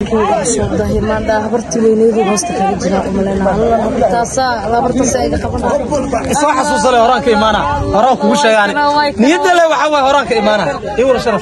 wiilkayga cusub dahimaandha habartii weyneydu hoosta kaga jiraa umaleyna alla habartaasaa habartaasa iga qabanaa soo xasuusale horaan ka imaana horaan kugu sheegaan niyadda le waxa waay horaan ka imaana ii wara sharaf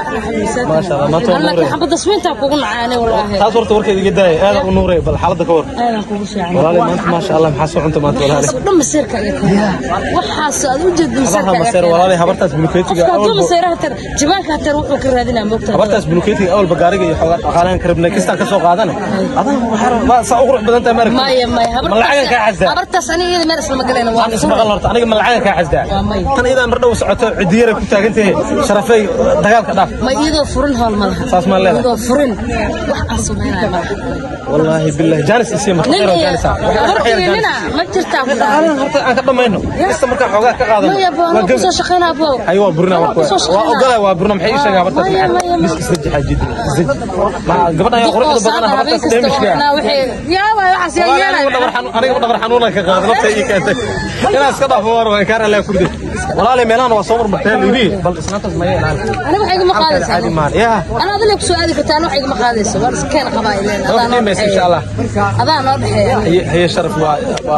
maasha allah maanta waa laakiin nuuray xabadda smiintaa kugu nacaanay walaahi taas horta warkeeda iga daaya aada u nuuray bal xaaladda ka war aadan kugu fiican walaali maanta maasha allah maxaa soo cunta maanta walaali waxaas oo dhan maseerka iyo waxaas aad u jeedin habaha maseerka maseer walaali habartaas buluketiga qofka hadduu awalba maseeraha tar jabaanka hatar wuxuu ka raadinaa moogtaa habartaas buluketiga awalba gaariga iyo xoogaa dhaqaalahan ka rabnay kistaan ka soo qaadane adan waxaa saa u qurux badan tahay maaragtay maya maya ma lacagan kaa xasdaa habartaas aniga iyada meel islama galayna waa aan ismaqal horta aniga ma lacagan kaa xasdaa Waa may. tan idaa mar dhow socoto cidiyara ku taagan tahay sharafay dagaalka dhaaf ma iyadoo furin howl ma laha saas maa leedahay iyadoo furin wax aan samaynayo ma laha wallaahi billahi jaanis isii ma nin khayr iyo jaanis habartii nina ma jirtaa ku dhahay aan horta aan ka dhamayno kasta markaa xoogaa ka qaadano maya boo waa anaa gem kusoo shaqaynaa boo hay waa burina Anaa waa kusoo waa shaqaynaa. ogolaa waa burina maxay ii sheegaa habartaas Maya, maxay maya, bis maya. isdaji xaajid isdaji ma gabadhan ayaa oo quruxda badan saada habeen habartaas kasta dheemishka waxnaa wixii yaaba waxaas yaa aniga yeelay dhabar xanuun aniga dhabar xanuuna ka qaado nafta ii keentay inaan iska dhaafo war waan kaar allah kurde walaali meelahan waa soo marmarteen yiri bal isnaantaas ma yeelaan aniga waxa igama caadi qaadaysaa maan yaa أنا أظن لك سؤالي كنت أنا وحيد مقادس وأنا كان قبائلين Waa qiimaysa insha Allah. هذا أنا أضحي هي هي شرف و و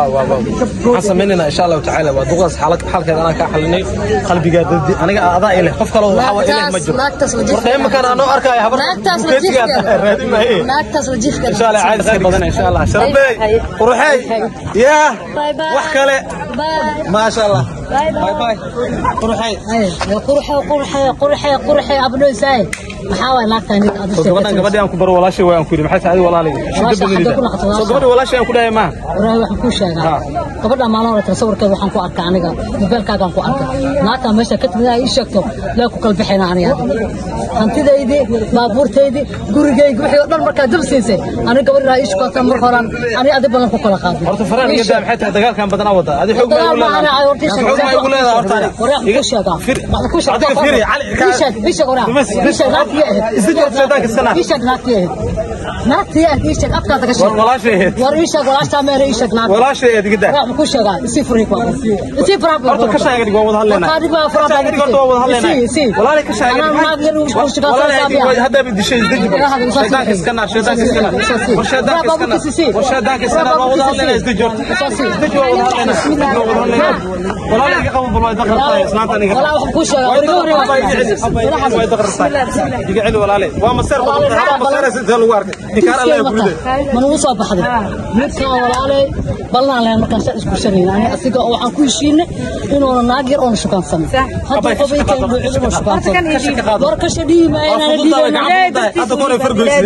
و حسن مننا ان شاء الله تعالى ودقص حالك حالك انا ka xalinay qalbiga dadii aniga adaa ilaa qof kale waxa waa ilaa ma jiro naagtaas la jifka warday ma kan anoo arkay habar naagtaas la jifka raadi ma ee naagtaas la jifka ان شاء الله عايز خير بدن ان شاء الله شربي هاي. قروحي يا باي باي wax kale باي ما شاء الله باي باي باي قروحي قرحي قرحي قرحي قرحي أبنو ساي محاول ناكتا نيك أدو gabadhan gabadhi aan ku baro walaashay waan ku yiri maxay tahay walaalay Walaasha xagga ku naqato, walaasha. soo gabadhi walaashay aan ku dhahay ma warahi waxaan kuu sheegaa gabadha maalin hore sawirkeeda waxaan ku arkay aniga mobaylkaagaan ku arkay naagtaa meesha ka timid ay ii sheegto lee ku kala bixina aniga hantidaydii baabuurtaydii gurigaygi wixii oo dhan markaa dab siisay aniga gabadhaa ii shukata mar horan ani adi badan ku kala qaaday horta faraan iga daa maxay tahay dagaalkan badan aan wada adi xoog ma igu leedahay xoog ma igu leedahay horta iga sheegaa adiga fiiri cali ii sheeg ii sheeg waraa Bas, ii sheeg naagtii ahayd isda joogta shaydaanka iska naar ii sheeg naagtii ahayd naagtii ahayd ii sheeg afkaada ka war sheeg walaashay ahayd war ii sheeg walaashtaa meere ii sheeg naagtii walaashay ahayd iga daa Waxaan ku sheegaa isii furay ku isii furay horta ka shaaga dhig waa wada hadlaynaa Marka adiga furaa ka shaaga dhig horta waa wada hadlaynaa isii walaali ka shaaga Anaa naag yar uu isku dhig shigaa walaali saabiya. ay hadda bid dishay isdaji Ilaha hadda isoo shaydaanka sii. iska naar shaydaanka iska naar war shaydaanka iska naar war shaydaanka iska naar waa wada hadlaynaa isdaji horta isdaji waa wada hadlaynaa isdaji waa wada hadlaynaa walaali iga qaban bal way daqartay islaantan iga Walaa waxaan ku sheegaa way wariga daqartay wariga way daqartay iga celi walaali waa maseer badan hada maseer sidoo lagu arkay inkaan Allah ya guriday manugu soo baxday midkaan walaalay ballan leen markaan saa isku sharayna ani asiga oo waxaan ku heshiinay inuuna naag yar oona shukaansanin hadda qabaykan buuxid inuu shukaansan war ka shadhiyi maayo inaan dhiibanaa hadda kore fargoysay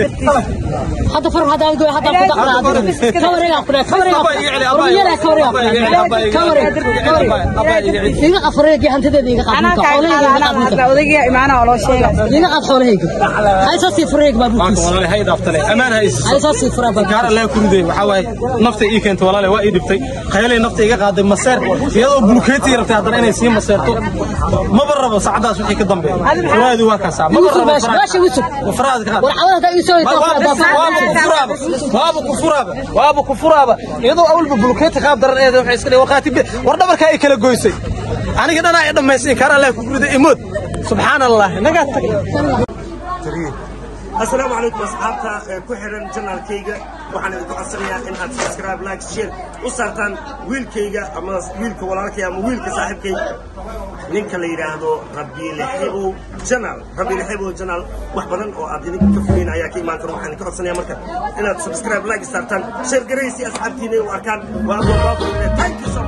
hadda far hadda goy hadda ku daqna ka wareega ku ka wareega ormiyada ka wareega ka wareega iga afreega hantideeda iga anaa qaadinta kaa xoolahayga iga qaada qaadinta anaa odayga imaanaha oo loo sheega iga qaad xoolahayga hay soo sii fureeg baa maanta bukiis walaali hay dhaaftale amaan hay isiso hay soo sii furaa baa gaar Allah ku riday waxa waaye nafta ii keentay walaale waa ii dhibtay khayalay nafta iga qaaday maseer iyadoo bulkeeti rabtay haddana inay sii maseerto maba rabo saacadaas wixii ka dambeeya furaadi waa ka saa maba Yusuf rabo baash baash Yusuf furaadi ka war cawada ii soo waaba ku furaaba waaba ku furaaba iyadoo awalba bulkeeti qaab daran eeday waxay iska dhigay warqaati war dhabarka ay kala goysay aniga dhanaa i dhammaysin kaar Allah ku riday imood subxaan allah naga tagay asalaamu calaykum asxaabta ee ku xidhan janaalkayga waxaan idinku codsanayaa in aad subscribe like share u saartaan wiilkayga ama wiilka walaalkay ama wiilka saaxiibkay ninka la yidhaahdo rabiile xibow janaal rabiile xibow janaal wax badan oo aad idinka ka fogeyn ayaa ka imaan kara waxaan idinka codsanayaa marka inaad subscribe like saartaan share garaysi asxaabtiina u arkaan waa abwaabaabu thank you so much